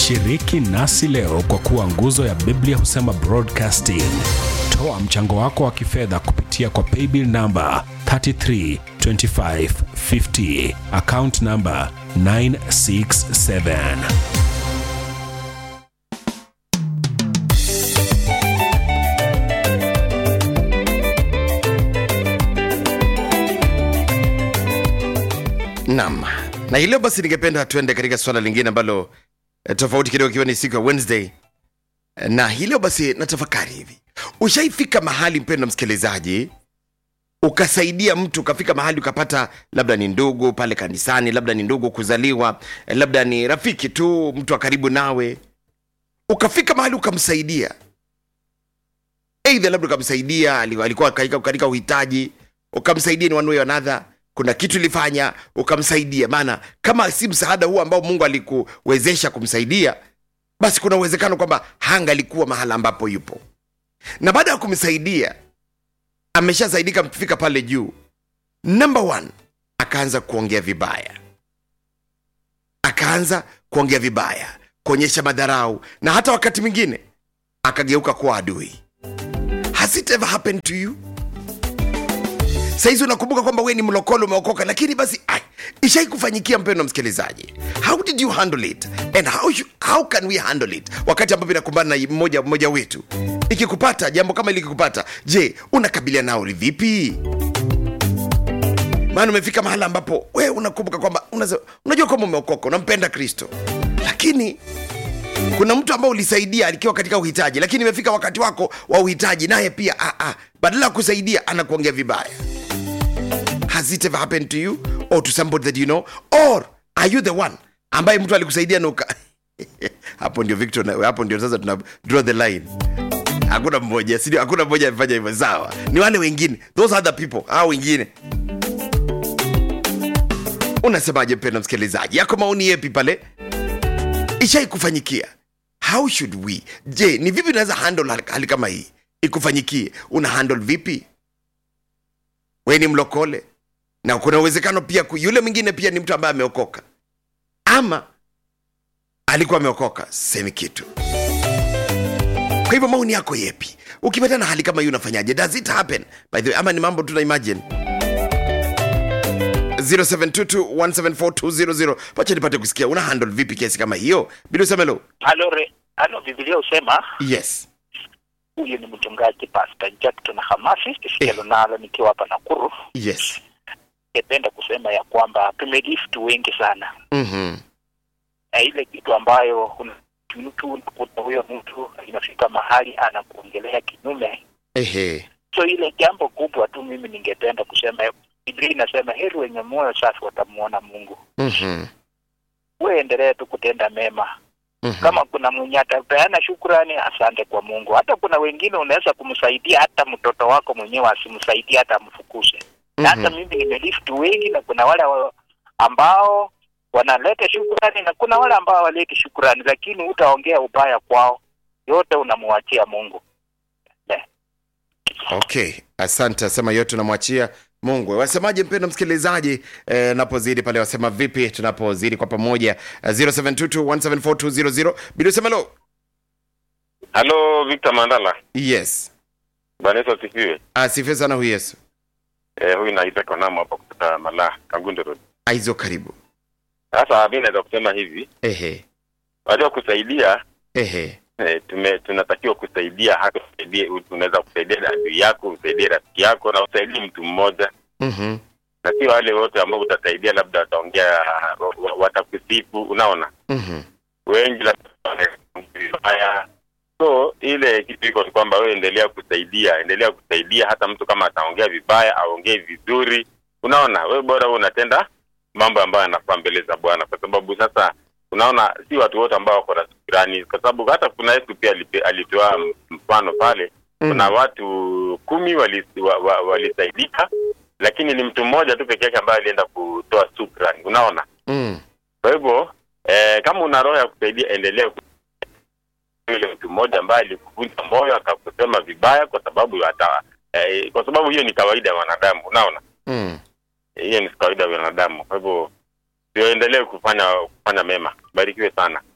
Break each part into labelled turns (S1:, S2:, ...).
S1: Shiriki nasi leo kwa kuwa nguzo ya Biblia husema broadcasting. Toa mchango wako wa kifedha kupitia kwa paybill namba 332550 account namba 967.
S2: Naam, na hilo basi, ningependa tuende katika swala lingine ambalo eh, tofauti kidogo, ikiwa ni siku ya Wednesday. Eh, Na hilo basi, natafakari hivi, ushaifika mahali mpendo msikilizaji, ukasaidia mtu, ukafika mahali ukapata, labda ni ndugu pale kanisani, labda ni ndugu kuzaliwa, eh, labda ni rafiki tu, mtu wa karibu nawe, ukafika mahali ukamsaidia, eidha labda ukamsaidia, ali- alikuwa katika, katika uhitaji, ukamsaidia ni one way or another kuna kitu ilifanya ukamsaidia maana kama si msaada huu ambao mungu alikuwezesha kumsaidia basi kuna uwezekano kwamba hangalikuwa mahala ambapo yupo na baada ya kumsaidia ameshasaidika mfika pale juu number one akaanza kuongea vibaya akaanza kuongea vibaya kuonyesha madharau na hata wakati mwingine akageuka kuwa adui has it ever happened to you sahizi unakumbuka kwamba we ni mlokole umeokoka lakini basi ai, ishai kufanyikia mpendo msikilizaji how did you handle it and how, you, how can we handle it wakati ambapo inakumbana na mmoja mmoja wetu ikikupata jambo kama ili ikikupata je unakabiliana nao vipi maana umefika mahala ambapo we unakumbuka kwamba unaza- unajua kwamba umeokoka unampenda kristo lakini kuna mtu ambao ulisaidia alikiwa katika uhitaji lakini imefika wakati wako wa uhitaji naye pia ah, ah, badala ya kusaidia anakuongea vibaya has it ever happened to you or to somebody that you know or are you the one ambaye mtu alikusaidia na uka hapo ndio victor na- hapo ndio sasa tuna draw the line hakuna mmoja sindio hakuna mmoja amefanya hivyo sawa ni wale wengine those other people hao wengine unasemaje mpenda msikilizaji yako maoni yepi pale ishai kufanyikia how should we je ni vipi unaweza handle hali- hali kama hii ikufanyikie una handle vipi we ni mlokole na kuna uwezekano pia ku- yule mwingine pia ni mtu ambaye ameokoka ama alikuwa ameokoka semi kitu kwa hivyo maoni yako yepi ukipata na hali kama hii unafanyaje does it happen by the way ama ni mambo tuna imagine 0722174200 pacha nipate kusikia una handle vipi kesi kama hiyo bila usemelo
S3: halo re, halo Biblia husema
S2: yes
S3: huyu ni mchungaji Pastor Jackson Hamasi Isikelo nalo nikiwa hapa Nakuru.
S2: yes
S3: Ningependa kusema ya kwamba tumelift wengi sana
S2: mm-hmm.
S3: na ile kitu ambayo kuna mtu unakuta huyo mtu inafika mahali anakuongelea kinyume.
S2: ehe
S3: So ile jambo kubwa tu mimi ningependa kusema, Biblia inasema heri wenye moyo safi watamuona Mungu.
S2: mm-hmm.
S3: Wewe endelee tu kutenda mema
S2: Mm-hmm.
S3: kama kuna mwenye atapeana shukrani, asante kwa Mungu. Hata kuna wengine unaweza kumsaidia, hata mtoto wako mwenyewe asimsaidie, hata amfukuse. Na hata
S2: Mhm.
S3: mimi nimelift wengi, na kuna wale wa- ambao wanaleta shukrani na kuna wale ambao hawaleti shukrani, lakini utaongea ubaya kwao, yote unamwachia Mungu.
S2: okay asante asema yote unamwachia mungu wasemaje mpendo msikilizaji eh, napozidi pale wasema vipi tunapozidi kwa pamoja eh, 0722174200 bila usemelo
S4: halo victor mandala
S2: yes
S4: bwana yesu asifiwe
S2: asifiwe sana huyu yesu
S4: eh, huyu naitwa konamo hapa kutoka mala kangunde road
S2: aizo karibu
S4: sasa mi naweza kusema hivi
S2: ehe
S4: wajua kusaidia
S2: ehe
S4: eh, tume tunatakiwa kusaidia hata usaidie unaweza kusaidia adui yako usaidie rafiki yako na usaidie mtu mmoja
S2: mm-hmm.
S4: na sio wale wote ambao utasaidia labda wataongea wa- wa- watakusifu unaona
S2: Mm-hmm.
S4: wengi labda wanaongea vibaya so ile kitu iko ni kwamba wewe endelea kusaidia endelea kusaidia hata mtu kama ataongea vibaya aongee vizuri unaona wewe bora wewe unatenda mambo ambayo yanafaa mbele za bwana kwa sababu sasa unaona si watu wote ambao wako na shukrani kwa sababu hata kuna yesu pia alipe- alitoa mfano pale kuna watu kumi walisaidika wa, wa, walisaidika, lakini ni mtu mmoja tu peke yake ambaye alienda kutoa shukrani unaona
S2: Mm.
S4: kwa hivyo eh, kama una roho ya kusaidia endelea ku- yule mtu mmoja ambaye alikuvunja moyo akakusema vibaya kwa sababu hata eh, kwa sababu hiyo ni kawaida ya wanadamu unaona
S2: Mm.
S4: hiyo ni kawaida ya wanadamu kwa hivyo tuendelee kufanya kufanya mema barikiwe sana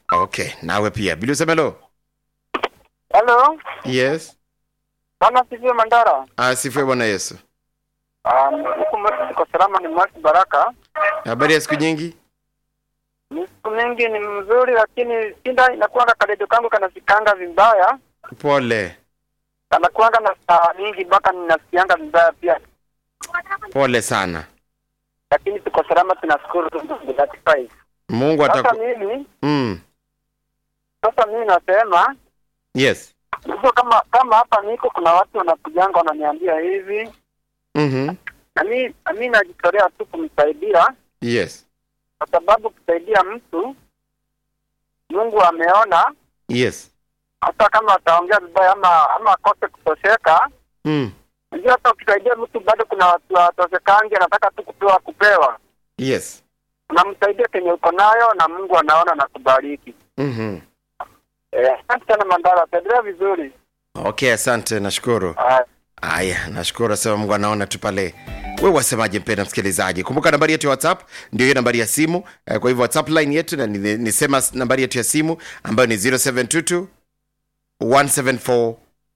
S2: okay nawe pia bili usemelo
S5: Halo,
S2: yes
S5: bwana sivyo Mandara.
S2: asifiwe bwana yesu
S5: Um, huku mwetu tuko salama, ni mwasi Baraka.
S2: habari ya siku nyingi
S5: Ni siku mingi ni mzuri, lakini shinda inakuanga kadedo kangu kanasikanga vibaya,
S2: pole
S5: kanakuanga na saa mingi mpaka ninasikianga vibaya pia,
S2: pole sana
S5: lakini tuko salama, tunashukuru tu 35.
S2: mungu
S5: Sasa
S2: ataku
S5: mimi
S2: mm.
S5: sasa mimi nasema
S2: yes
S5: hivyo, kama kama hapa niko, kuna watu wanakujanga wananiambia hivi,
S2: mm-hmm.
S5: na mimi na mimi najitolea tu kumsaidia
S2: yes
S5: kwa sababu kusaidia mtu Mungu ameona
S2: yes
S5: hata kama ataongea vibaya ama ama akose kutosheka.
S2: mm.
S5: Unajua, hata ukisaidia mtu bado kuna watu watoshekangi, anataka tu kupewa kupewa.
S2: yes
S5: Unamsaidia kenye uko nayo na Mungu anaona na kubariki.
S2: mm-hmm.
S5: Eh, asante sana Mandara, taendelea vizuri.
S2: okay asante nashukuru
S5: Haya.
S2: haya nashukuru asema mungu anaona tu pale we wasemaje mpenda msikilizaji kumbuka nambari yetu ya whatsapp ndio hiyo nambari ya simu eh, kwa hivyo whatsapp line yetu na ni- nisema s- nambari yetu ya simu ambayo ni 0722 174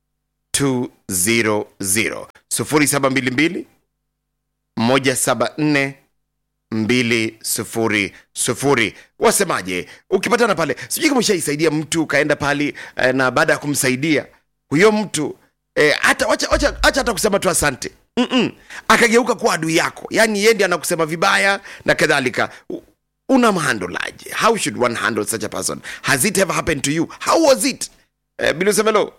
S2: 200 0722 174 200 wasemaje ukipatana pale sijui kama ushaisaidia mtu ukaenda pali eh, na baada ya kumsaidia huyo mtu eh, hata wacha, wacha, wacha hata kusema tu asante Mm-mm. akageuka kuwa adui yako yaani yeye ndiye anakusema vibaya na kadhalika U- unamhandolaje how should one handle such a person has it ever happened to you how was it eh, bilusemelo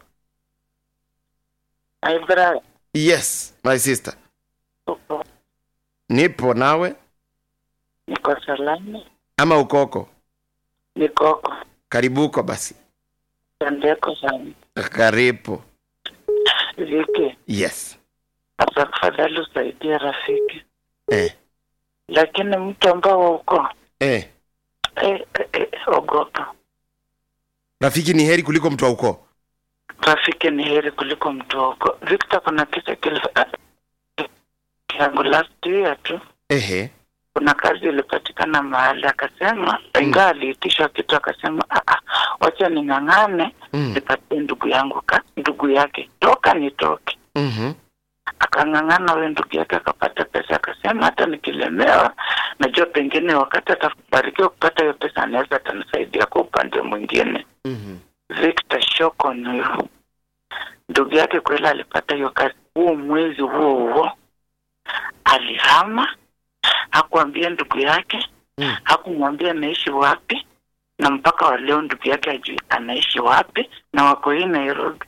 S6: Ay, brother,
S2: yes my sister
S6: uko
S2: nipo nawe
S6: niko salama,
S2: ama ukoko
S6: nikoko
S2: karibuko basi
S6: tandeko sana
S2: karibu
S6: viki
S2: yes
S6: hasa kufadhali usaidie rafiki,
S2: eh,
S6: lakini mtu ambao uko
S2: eh.
S6: eh, eh, eh, ogopa.
S2: rafiki ni heri kuliko mtu wa ukoo
S6: Rafiki ni heri kuliko mtu wa uko. Victor, kuna kisa kilif- yangu last year tu
S2: ehe
S6: kuna kazi ilipatikana mahali akasema, ingawa aliitishwa kitu akasema, "Ah, ah, wacha ning'ang'ane
S2: mm.
S6: nipatie ndugu yangu ka ndugu yake toka nitoke
S2: mm-hmm.
S6: akang'ang'ana huyo ndugu yake akapata pesa, akasema hata nikilemewa, najua pengine wakati atabarikiwa kupata hiyo pesa anaweza atanisaidia kwa upande mwingine.
S2: Mm-hmm.
S6: Victor Shokon huyo ndugu yake kweli alipata hiyo kazi, huo mwezi huo huo alihama, hakuambia ndugu yake,
S2: Mm.
S6: hakumwambia anaishi wapi, na mpaka wa leo ndugu yake ajui anaishi wapi, na wako hii Nairobi.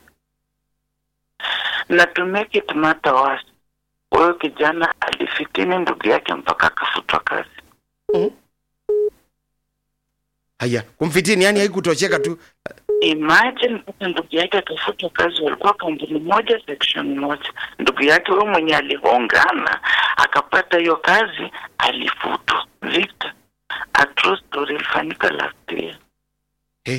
S6: Na to make it matter worse, huyo kijana alifitini ndugu yake mpaka akafutwa kazi.
S2: haya kumfitini yani haikutosheka tu
S6: Imagine mpaka ndugu yake akafutwa kazi, walikuwa kampuni moja section moja. Ndugu yake huyo mwenye alihongana akapata hiyo kazi alifutwa. Victor, a true story ilifanyika last year.
S2: hey.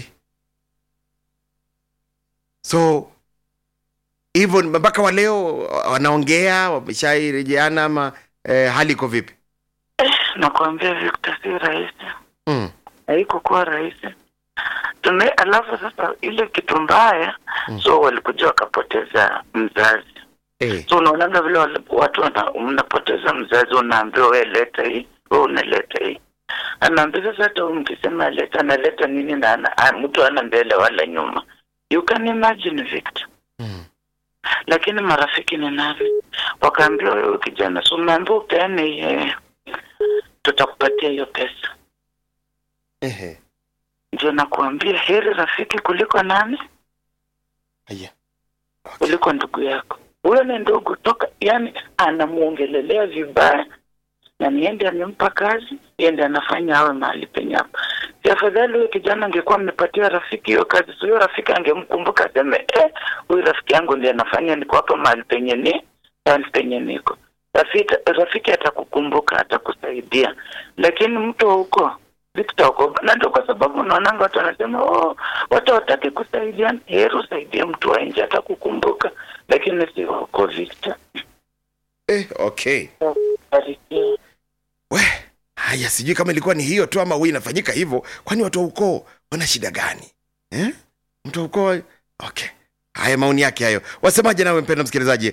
S2: so hivyo mpaka wa leo wanaongea wameshairejeana ama eh, hali iko vipi
S6: Nakwambia Victor, si rahisi,
S2: mm.
S6: haikukuwa rahisi tume. Alafu sasa ile kitu mbaya
S2: Mm.
S6: so walikuja wakapoteza mzazi
S2: eh.
S6: so unaonaga vile wale- watu wana- mnapoteza mzazi, unaambiwa we leta hii, we unaleta hii. Anaambia sasa, hata huyu mkisema leta, analeta nini na ana, a- mtu ana mbele wala nyuma. You can imagine Victor.
S2: Mm.
S6: Lakini marafiki ni nani? Wakaambiwa wewe kijana, so umeambiwa upeane eh, tutakupatia hiyo pesa.
S2: Ehe.
S6: Ndio nakuambia heri rafiki kuliko nani?
S2: Haya.
S6: kuliko ndugu yako. Huyo ni ndugu toka, yani anamuongelelea vibaya, na niende amempa kazi, yende anafanya awe mahali penye hapa. Si afadhali huyo kijana angekuwa amepatia rafiki hiyo kazi, so huyo rafiki angemkumbuka aseme, eh, huyu rafiki yangu ndiye anafanya niko hapa mahali penye ni mahali penye niko. Rafiki, rafiki atakukumbuka, atakusaidia, lakini mtu wa huko Victor uko na ndio kwa sababu unaonanga watu wanasema oh, watu hawataki kusaidiana. Heri usaidie mtu wa nje atakukumbuka, lakini si uko Victor.
S2: Eh, okay
S6: Barikiwa.
S2: we haya sijui kama ilikuwa ni hiyo tu ama huyu inafanyika hivyo kwani watu wa ukoo wana shida gani eh? mtu wa ukoo okay haya maoni yake hayo wasemaje nawe mpenda msikilizaji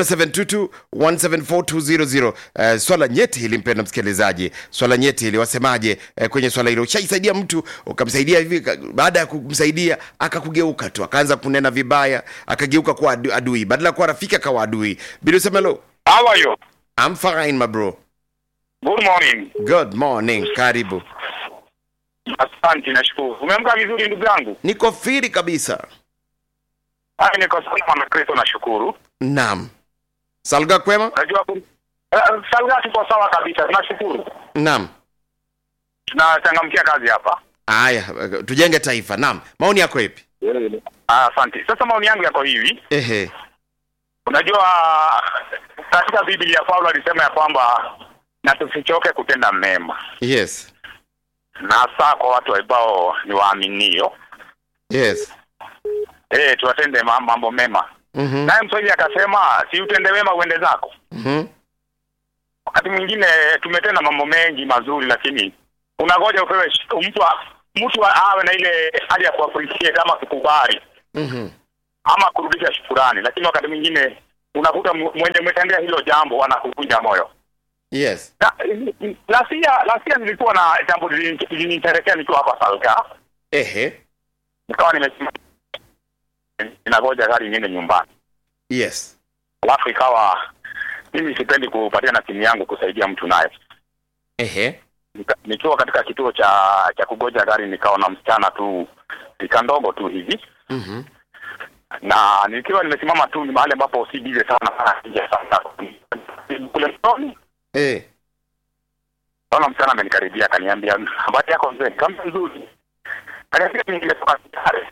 S2: 0722174200 uh, swala nyeti hili mpenda msikilizaji swala nyeti hili wasemaje uh, kwenye swala hilo ushaisaidia mtu ukamsaidia hivi ka- baada ya kumsaidia akakugeuka tu akaanza kunena vibaya akageuka kuwa adu- adui badala ya kuwa rafiki akawa adui bili usemelo
S7: How are you?
S2: I'm fine my bro
S7: Good morning.
S2: good morning karibu
S7: Asante, nashukuru. Umeamka vizuri ndugu yangu?
S2: niko firi kabisa
S7: Hai, niko salama na Kristo, nashukuru.
S2: naam salga kwema
S7: Unajua ku- eh, salga tuko sawa kabisa, tunashukuru.
S2: naam
S7: Tunachangamkia kazi hapa.
S2: haya tujenge taifa naam maoni yako ipi
S7: Ah, Asante. Sasa maoni yangu yako hivi,
S2: ehe
S7: unajua katika Biblia Paulo alisema ya kwamba na tusichoke kutenda mema,
S2: yes
S7: na hasa kwa watu ambao ni waaminio,
S2: yes
S7: eh, tuwatende ma- mambo mema.
S2: mhm
S7: Naye Mswahili akasema, si utende wema uende zako.
S2: mhm
S7: wakati mwingine tumetenda mambo mengi mazuri lakini unangoja upewe sh- mtu a- mtu a- awe na ile hali ya kuappreciate ama kukubali
S2: mhm
S7: ama kurudisha shukurani lakini wakati mwingine unakuta mu- mwenye umetendea hilo jambo anakuvunja moyo
S2: yes
S7: Na- lasia lasia nilikuwa na jambo lilini- liliniterekea nikiwa hapa salga
S2: ehe
S7: nikawa nimesimama ninangoja gari niende nyumbani
S2: yes
S7: alafu ikawa mimi sipendi kupatia na simu yangu kusaidia mtu nayo
S2: ehe
S7: Nika- nikiwa katika kituo cha cha kugoja gari nikaona msichana tu ika ndogo tu hivi
S2: mhm
S7: na nikiwa nimesimama tu ni mahali ambapo si bize sana sana nje sana kule mtoni
S2: eh
S7: naona msichana amenikaribia akaniambia habari yako mzee kama nzuri akaniambia mimi nimetoka Kitale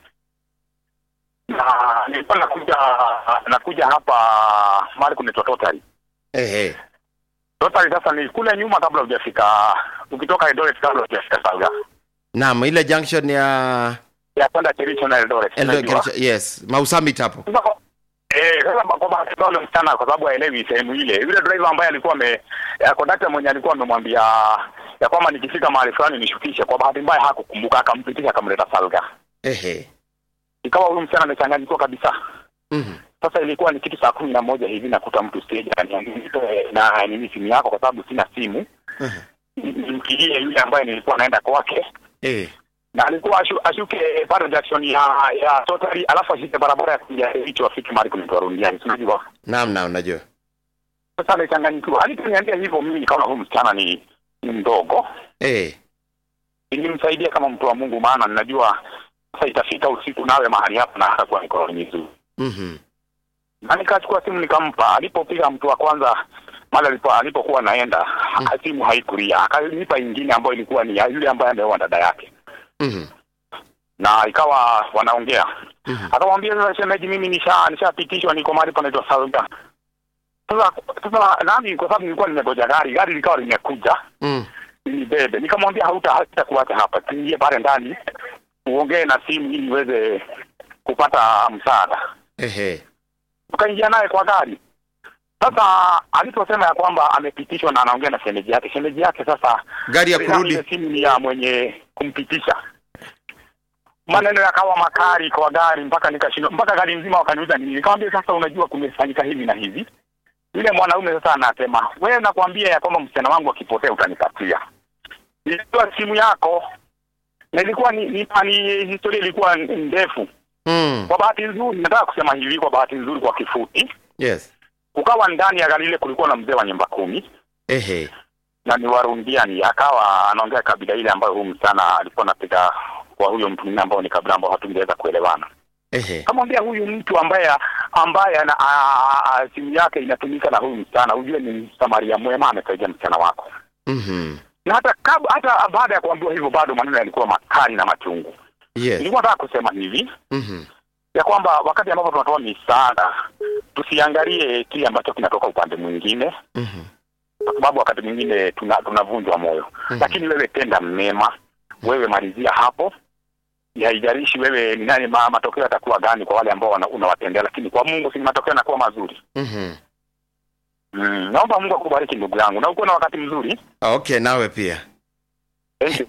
S7: na nilikuwa nakuja nakuja hapa mahali kunaitwa Totari
S2: ehe
S7: Totari sasa ni kule nyuma kabla hujafika ukitoka Eldoret kabla hujafika Salga
S2: naam ile junction ya
S7: ya kwenda Kericho na Eldoret
S2: Eldoret
S7: unajua.
S2: Kericho- yes mausamit hapo
S7: Sasa kwa- Eh, sasa kwa bahati mbaya yule msichana kwa sababu haelewi sehemu ile. Yule driver ambaye alikuwa ame eh, kondakta mwenye alikuwa amemwambia ya kwamba nikifika mahali fulani nishukishe, kwa bahati mbaya hakukumbuka, akampitisha akamleta Salga.
S2: ehe
S7: Ikawa huyu msichana amechanganyikiwa kabisa.
S2: mhm
S7: Sasa ilikuwa ni kitu saa kumi na moja hivi nakuta mtu stage ananiambia "Nipe na nini simu yako kwa sababu sina simu.
S2: Mhm.
S7: Nimpigie yule ambaye nilikuwa naenda kwake
S2: eh
S7: na alikuwa ashu, ashuke pale junction ya ya Totally alafu ashike barabara ya kuja hicho afike mahali kunaitwa Rundiani. Unajua?
S2: naam naam najua
S7: sasa amechanganyikiwa. Aliponiambia hivyo, mimi nikaona huyu msichana ni, ni mdogo,
S2: eh
S7: nilimsaidia kama mtu wa Mungu, maana ninajua sasa itafika usiku nawe mahali hapa na hatakuwa mikononi mizuri,
S2: mhm
S7: na nikachukua simu nikampa. Alipopiga mtu wa kwanza mali alipo alipokuwa naenda
S2: Mm.
S7: simu haikulia, akanipa ingine ambayo ilikuwa ni ya yule ambaye ameoa dada yake,
S2: mhm
S7: na ikawa wanaongea
S2: mhm
S7: akamwambia sasa, shemeji, mimi nisha nishapitishwa, niko mahali panaitwa Salga. Sasa sasa nami kwa sababu nilikuwa nimegoja gari, gari likawa limekuja
S2: mm
S7: nibebe. Nikamwambia hauta hatakuacha hapa, tuingie pale ndani uongee na simu ili niweze kupata msaada.
S2: ehe
S7: Tukaingia naye kwa gari. Sasa aliposema ya kwamba amepitishwa na anaongea na shemeji yake, shemeji yake sasa
S2: gari ya kurudi
S7: ile simu ni ya mwenye kumpitisha. Maneno yakawa makali kwa gari mpaka nikashindwa, mpaka gari mzima wakaniuliza nini. Nikamwambia sasa, unajua kumefanyika hivi na hivi. Yule mwanaume sasa anasema, wewe nakwambia ya kwamba msichana wangu akipotea utanipatia. Nilitoa simu yako na ilikuwa ni, ni, ni historia ilikuwa ndefu.
S2: mm
S7: Kwa bahati nzuri, nataka kusema hivi, kwa bahati nzuri, kwa kifupi,
S2: yes
S7: kukawa ndani ya gari ile kulikuwa na mzee wa nyumba kumi
S2: ehe
S7: na ni Warundiani, akawa anaongea kabila ile ambayo huyu msichana alikuwa anapiga kwa huyo mtu mwingine ambao ni kabila ambao hatungeweza kuelewana.
S2: ehe
S7: Kamwambia huyu mtu ambaye ambaye ana a- a- simu yake inatumika na huyu msichana, ujue ni msamaria mwema, amesaidia msichana wako.
S2: mhm
S7: Na hata kab, hata baada ya kuambiwa hivyo, bado maneno yalikuwa makali na machungu.
S2: yes
S7: Nilikuwa nataka kusema hivi
S2: mhm
S7: ya kwamba wakati ambapo tunatoa misaada tusiangalie kile ambacho kinatoka upande mwingine,
S2: mhm
S7: kwa sababu wakati mwingine tuna- tunavunjwa moyo
S2: Mhm.
S7: lakini wewe tenda mema, wewe malizia hapo. Haijalishi wewe ni nani, ma, matokeo yatakuwa gani kwa wale ambao wana- unawatendea, lakini kwa Mungu si matokeo yanakuwa mazuri.
S2: mhm
S7: Mm, naomba Mungu akubariki ndugu yangu, na ukuwe na wakati mzuri.
S2: okay nawe pia
S7: Thank you.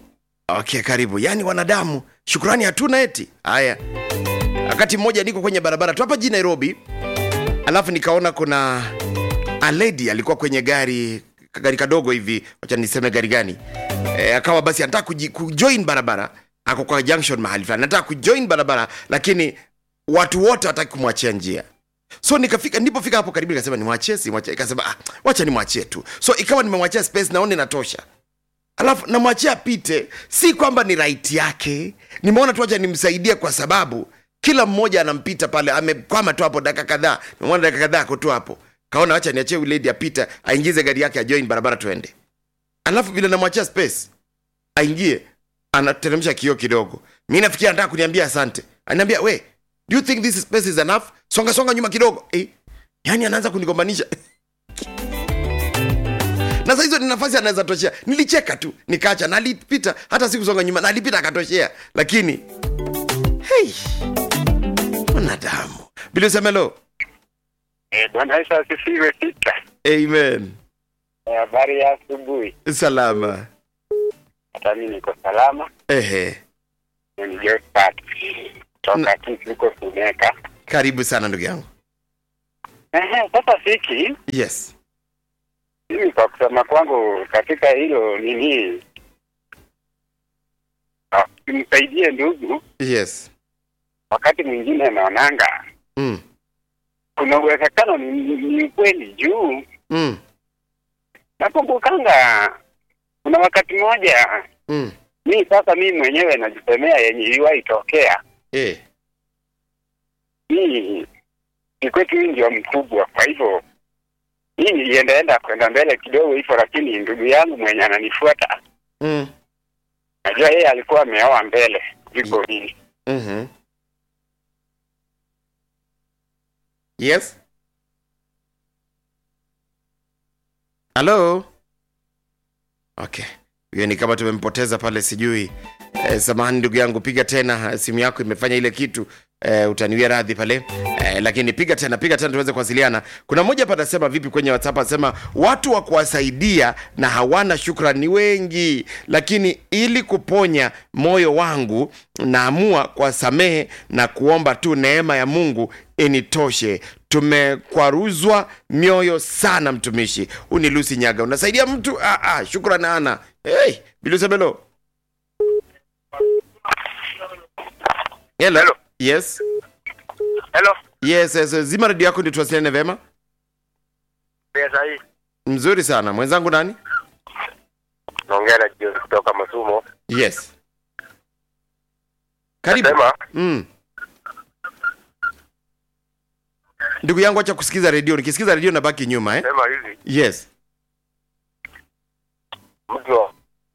S2: okay karibu yaani wanadamu shukrani hatuna eti haya wakati mmoja niko kwenye barabara tu hapa jijini nairobi alafu nikaona kuna a lady alikuwa kwenye gari gari kadogo hivi wacha niseme gari gani e, akawa basi anataka kuji- kujoin barabara ako kwa junction mahali fulani anataka kujoin barabara lakini watu wote wataki kumwachia njia so nikafika nilipofika hapo karibu nikasema nimwachie simwachie ikasema ah, wacha nimwachie tu so ikawa nimemwachia space naona inatosha alafu namwachia apite si kwamba ni right yake nimeona tu wacha nimsaidie kwa sababu kila mmoja anampita pale amekwama tu hapo dakika kadhaa nimeona dakika kadhaa ako tu hapo kaona wacha niachie huyu lady apite aingize gari yake ajoin barabara tuende alafu vile namwachia space aingie anateremsha kioo kidogo mi nafikiri anataka kuniambia asante anaambia we do you think this space is enough songa songa nyuma kidogo eh, yani anaanza kunigombanisha na saa hizo ni nafasi anaweza toshea nilicheka tu nikaacha na alipita hata sikusonga nyuma na alipita akatoshea lakini hey, mwanadamu bilisemelo
S7: Eh, Bwana Yesu asifiwe. Pita
S2: amen
S7: Eh, habari ya asubuhi.
S2: salama
S7: Hata mimi niko salama.
S2: ehe
S7: Ni Josephat toka Kisi huko Suneka.
S2: karibu sana ndugu yangu
S7: Ehe, sasa siki
S2: yes
S7: mimi kwa kusema kwangu katika hilo nini, ah, nimsaidie ndugu.
S2: yes
S7: Wakati mwingine naonanga
S2: mm.
S7: kuna uwezekano ni, ni, ni kweli juu
S2: Mm.
S7: nakumbukanga kuna wakati mmoja
S2: Mm.
S7: mi sasa mimi mwenyewe najisemea yenye iliwahi tokea
S2: Eh.
S7: hii ni kwetu hii ndio mkubwa kwa hivyo hii niliendaenda kwenda mbele kidogo hivyo lakini ndugu yangu mwenye ananifuata
S2: Mm.
S7: najua yeye alikuwa ameoa mbele kuliko mimi
S2: Mhm. yes halo okay huyo ni kama tumempoteza pale sijui eh, samahani ndugu yangu piga tena eh, simu yako imefanya ile kitu eh, utaniwia radhi pale eh, lakini piga tena piga tena tuweze kuwasiliana kuna mmoja hapa anasema vipi kwenye whatsapp anasema watu wa kuwasaidia na hawana shukran ni wengi lakini ili kuponya moyo wangu naamua kuwasamehe na kuomba tu neema ya mungu initoshe tumekwaruzwa mioyo sana mtumishi huu ni lusi nyaga unasaidia mtu ah, ah, shukran ana hey, bilusebelo hello.
S7: Hello.
S2: yes
S7: hello
S2: yes, yes zima redio yako ndio tuwasiliane vema
S7: pesa hii
S2: mzuri sana mwenzangu nani
S7: naongea na jioni kutoka masumo
S2: yes karibu
S7: Nasema,
S2: mm. ndugu yangu acha kusikiza redio nikisikiza redio nabaki nyuma eh?
S7: sema hivi
S2: yes
S7: mtu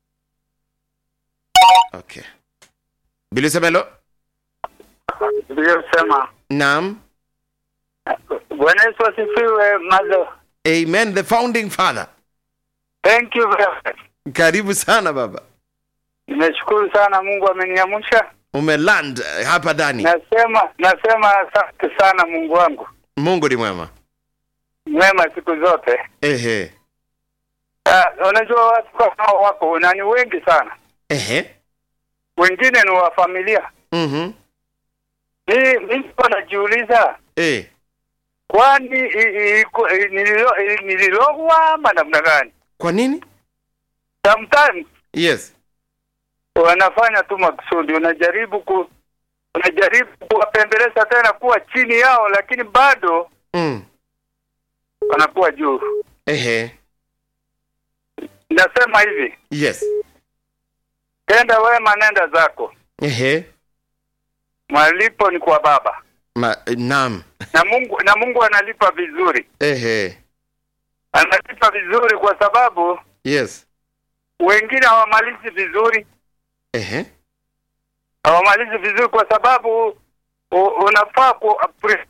S2: okay bilisemelo
S6: Niliyosema
S2: naam
S6: Bwana Yesu asifiwe. Mazo,
S2: amen the founding father
S6: thank you very much.
S2: karibu sana baba
S6: Nimeshukuru sana, Mungu ameniamsha.
S2: umeland eh, hapa ndani
S6: Nasema nasema asante sana Mungu wangu
S2: mungu ni mwema
S6: mwema siku zote.
S2: ehe
S6: Uh, unajua watu kama wako na ni wengi sana,
S2: ehe
S6: wengine ni wa familia.
S2: mhm
S6: Mimi mimi niko najiuliza
S2: eh
S6: kwani i- i- iko- i- nililo- i- nililogwa ama namna gani?
S2: kwa nini
S6: Sometimes
S2: yes
S6: wanafanya tu makusudi, unajaribu ku unajaribu kuwapembeleza tena kuwa chini yao, lakini bado
S2: mm.
S6: wanakuwa juu.
S2: ehe
S6: Nasema hivi,
S2: yes
S6: tenda wema, nenda zako,
S2: ehe
S6: malipo ni kwa Baba
S2: Ma, naam
S6: na Mungu, na Mungu analipa vizuri,
S2: ehe
S6: analipa vizuri kwa sababu
S2: yes
S6: wengine hawamalizi vizuri,
S2: ehe
S6: hawamalizi vizuri kwa sababu u, unafaa ku appre-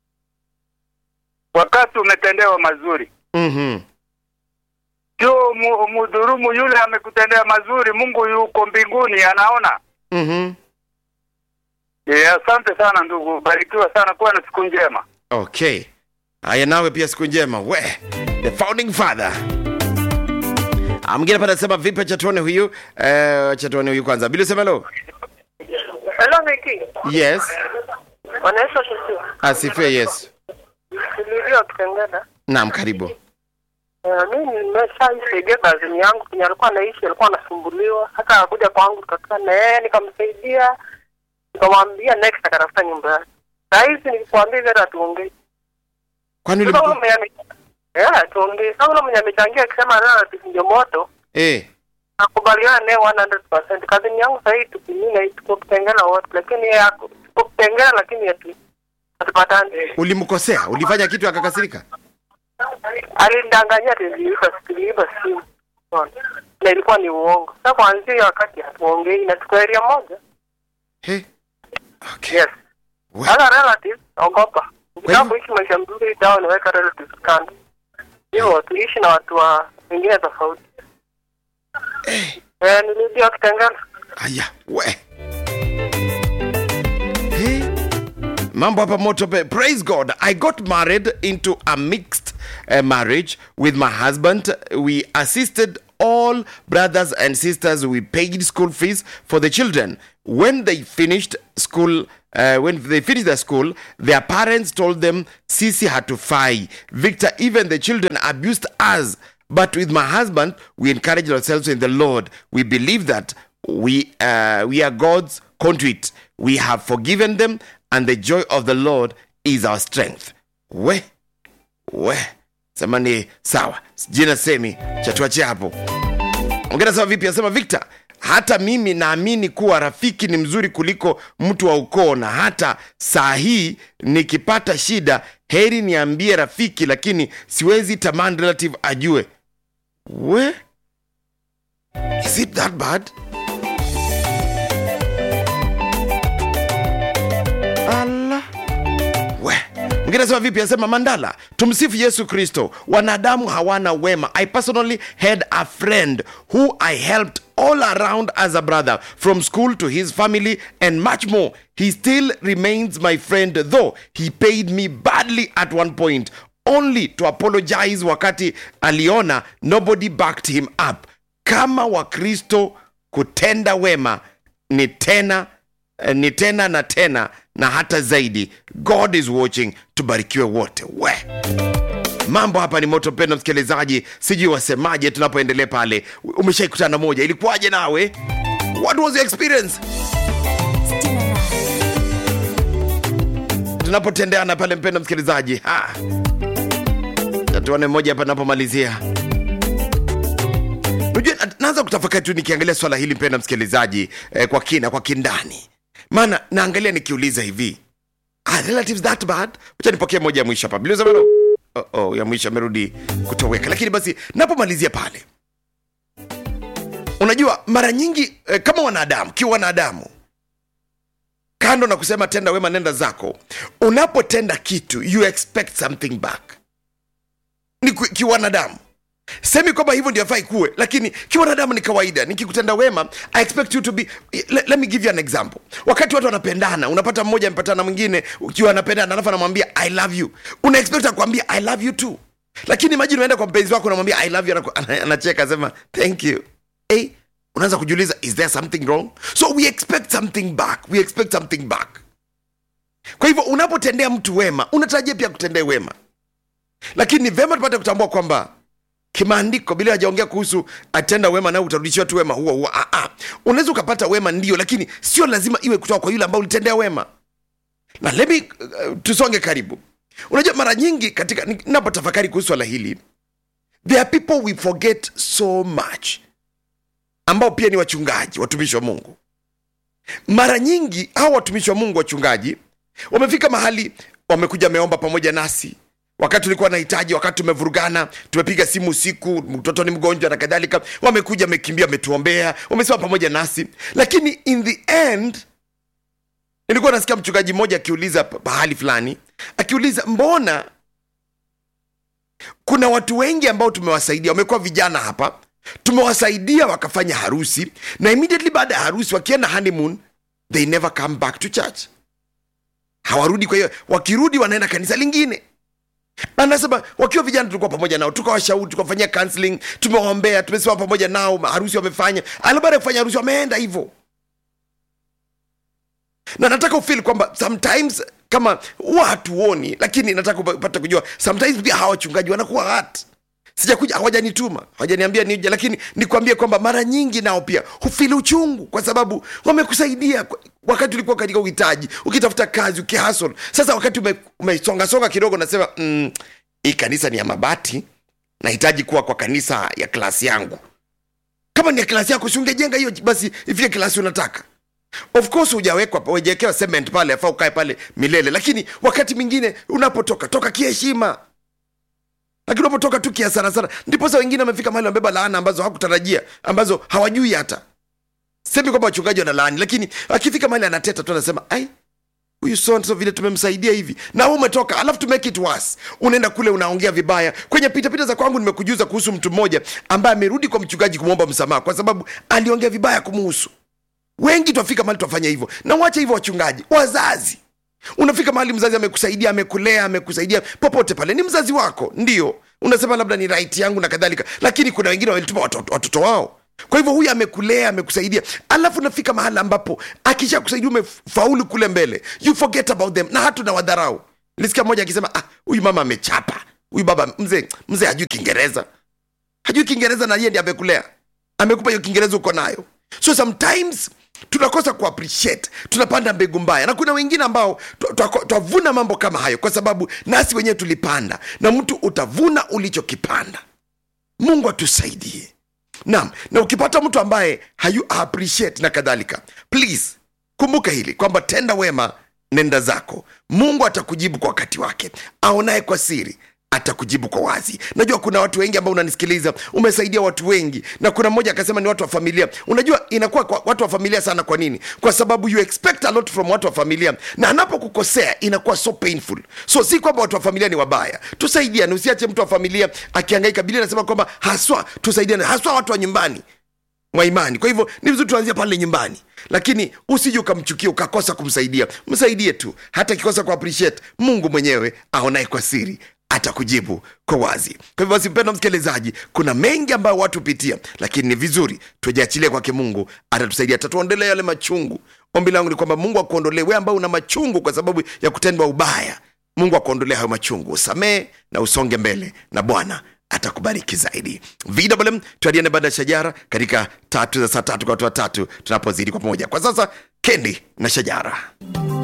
S6: wakati umetendewa mazuri
S2: mhm
S6: sio mu- mudhurumu yule amekutendea mazuri. Mungu yuko mbinguni anaona.
S2: mhm
S6: E, asante sana ndugu, barikiwa sana, kuwa na siku njema.
S2: okay haya nawe pia siku njema we the founding father Ah, mwingine pale anasema vipi acha tuone huyu eh, acha tuone huyu kwanza bila sema hello
S5: Hello Miki.
S2: yes
S5: Wanaisha sisi.
S2: asifiwe yes
S5: Nilio kitengena.
S2: naam karibu
S5: Eh, mimi nimeshaisaidia kazini yangu kwenye alikuwa anaishi alikuwa anasumbuliwa hata akakuja kwangu tukakaa na yeye nikamsaidia nikamwambia next akatafuta nyumba yake saa hizi nikikwambia hivi hata tuongei
S2: kwani
S5: sasa ule
S2: ulimku...
S5: mwenye ame- eh tuongei sasa ule mwenye amechangia akisema relative ndio moto
S2: eh
S5: nakubaliana naye 100% kazini yangu sasa hii tukimina hii tuko kitengena wote lakini yeye ako tuko kitengena lakini hatu hatupatani
S2: ulimkosea ulifanya kitu akakasirika
S5: alinidanganyia tuliiba tuliiba simu Unaona? na ilikuwa ni uongo sasa kuanzia hiyo wakati hatuongei na tuko area moja
S2: He. okay
S5: yes
S2: We-
S5: hata relatives ogopa ukitaka
S2: hivyo-
S5: kuishi maisha mzuri dawa niweka relatives kando hivyo tuishi na watu wa wengine tofauti eh nilirudia kitengana
S2: aya we Hey. mambo hapa moto pe praise god i got married into a mixed uh, marriage with my husband we assisted all brothers and sisters we paid school fees for the children when they finished school uh, when they finished their school their parents told them sisi hatufai victor even the children abused us but with my husband we encouraged ourselves in the lord we believe that we uh, we are god's conduit we have forgiven them and the joy of the lord is our strength we we sema ni sawa jina semi chatuachia hapo ongera sawa vipi asema victor hata mimi naamini kuwa rafiki ni mzuri kuliko mtu wa ukoo na hata saa hii nikipata shida heri niambie rafiki lakini siwezi tamani relative ajue we is it that bad ala we mwingine anasema vipi anasema mandala tumsifu yesu kristo wanadamu hawana wema i personally had a friend who i helped all around as a brother from school to his family and much more he still remains my friend though he paid me badly at one point only to apologize wakati aliona nobody backed him up kama wakristo kutenda wema ni tena eh, ni tena na tena na hata zaidi god is watching tubarikiwe wote we mambo hapa ni moto pendo msikilizaji sijui wasemaje tunapoendelea pale umeshaikutana moja ilikuwaje nawe what was your experience tunapotendeana pale mpendo msikilizaji ha. Na tuone moja hapa napomalizia unajua na- naanza kutafakari tu nikiangalia swala hili mpenda msikilizaji eh, kwa kina kwa kindani maana naangalia nikiuliza hivi are relatives that bad wacha nipokee moja ya mwisho hapa Biliza bado? oh, oh, ya mwisho amerudi kutoweka lakini basi napomalizia pale unajua mara nyingi eh, kama wanadamu kiwa wanadamu kando na kusema tenda wema nenda zako unapotenda kitu you expect something back ni ku- kiwanadamu semi kwamba hivyo ndio afai kuwe lakini kiwanadamu ni kawaida nikikutenda wema i expect you to be let, let me give you an example wakati watu wanapendana unapata mmoja amepatana na mwingine ukiwa anapendana alafu anamwambia i love you una expect akwambia i love you too lakini imagine unaenda kwa mpenzi wako unamwambia i love you anaku- ana- anacheka asema thank you hey, unaanza kujiuliza is there something wrong so we expect something back we expect something back kwa hivyo unapotendea mtu wema unatarajia pia kutendea wema lakini ni vema tupate kutambua kwamba kimaandiko bila hajaongea kuhusu atenda wema nao utarudishiwa tu wema huo huo Ah, ah. unaweza ukapata wema ndio lakini sio lazima iwe kutoka kwa yule ambao ulitendea wema na lebi uh, tusonge karibu unajua mara nyingi katika napotafakari kuhusu swala hili there are people we forget so much ambao pia ni wachungaji watumishi wa mungu mara nyingi hawa watumishi wa mungu wachungaji wamefika mahali wamekuja wameomba pamoja nasi wakati tulikuwa nahitaji wakati tumevurugana tumepiga simu usiku mtoto ni mgonjwa na kadhalika wamekuja wamekimbia wametuombea wamesema pamoja nasi lakini in the end nilikuwa nasikia mchungaji mmoja akiuliza pa- pahali fulani akiuliza mbona kuna watu wengi ambao tumewasaidia wamekuwa vijana hapa tumewasaidia wakafanya harusi na immediately baada ya harusi wakienda honeymoon they never come back to church hawarudi kwa hiyo wakirudi wanaenda kanisa lingine anasema wakiwa vijana tulikuwa pamoja nao tukawashauri tukawafanyia counseling tumewaombea tumesimama pamoja nao harusi wamefanya ala baada ya kufanya harusi wameenda hivyo na nataka ufil kwamba sometimes kama huwa hatuoni lakini nataka upate kujua sometimes pia hawa wachungaji wanakuwa hat sijakuja hawajanituma hawajaniambia nije lakini nikwambie kwamba mara nyingi nao pia hufili uchungu kwa sababu wamekusaidia kwa- wakati ulikuwa katika uhitaji ukitafuta kazi ukihasol sasa wakati ume- umesongasonga kidogo nasema mm, hii kanisa ni ya mabati nahitaji kuwa kwa kanisa ya klasi yangu kama ni ya klasi yako si ungejenga hiyo basi ifike klasi unataka of course hujawekwa hujawekewa cement pale afaa ukae pale milele lakini wakati mwingine unapotoka toka kiheshima lakini unapotoka tu kia sana sana ndipo sa wengine wamefika mahali wamebeba laana ambazo hawakutarajia ambazo hawajui hata semi kwamba wachungaji wana laani lakini akifika mahali anateta tu anasema ai huyu so so vile tumemsaidia hivi na wewe umetoka alafu to make it worse unaenda kule unaongea vibaya kwenye pitapita za kwangu nimekujuza kuhusu mtu mmoja ambaye amerudi kwa mchungaji kumwomba msamaha kwa sababu aliongea vibaya kumuhusu wengi twafika mahali twafanya hivyo na wacha hivyo wachungaji wazazi unafika mahali mzazi amekusaidia amekulea amekusaidia popote pale ni mzazi wako ndio unasema labda ni right yangu na kadhalika lakini kuna wengine walituma watoto, watoto wao kwa hivyo huyu amekulea amekusaidia alafu unafika mahali ambapo akisha kusaidia umefaulu kule mbele you forget about them na hatu na wadharau nilisikia mmoja akisema ah huyu mama amechapa huyu baba mzee mzee hajui kiingereza hajui kiingereza na yeye ndiye amekulea amekupa hiyo kiingereza uko nayo so sometimes tunakosa kuappreciate tunapanda mbegu mbaya na kuna wengine ambao twa- twa- twavuna mambo kama hayo kwa sababu nasi wenyewe tulipanda na mtu utavuna ulichokipanda mungu atusaidie naam na ukipata mtu ambaye hayu appreciate na kadhalika please kumbuka hili kwamba tenda wema nenda zako mungu atakujibu kwa wakati wake aonaye kwa siri atakujibu kwa wazi najua kuna watu wengi ambao unanisikiliza umesaidia watu wengi na kuna mmoja akasema ni watu wa familia unajua inakuwa kwa watu wa familia sana kwa nini kwa sababu you expect a lot from watu wa familia na anapokukosea inakuwa so painful so si kwamba watu wa familia ni wabaya tusaidiane usiache mtu wa familia akiangaika biblia inasema kwamba haswa tusaidiane haswa watu wa nyumbani wa imani kwa hivyo ni vizuri tuanzia pale nyumbani lakini usije ukamchukia ukakosa kumsaidia msaidie tu hata akikosa ku appreciate mungu mwenyewe aonaye kwa siri atakujibu kwa wazi kwa hivyo basi mpendo msikilizaji kuna mengi ambayo watu hupitia lakini ni vizuri tujiachilie kwake mungu atatusaidia atatuondolea yale machungu ombi langu ni kwamba mungu akuondolee we ambao una machungu kwa sababu ya kutendwa ubaya mungu akuondolea hayo machungu usamee na usonge mbele na bwana atakubariki zaidi vwm tuadiane baada ya shajara katika tatu za saa tatu kwa watu watatu tunapozidi kwa pamoja kwa sasa kendi na shajara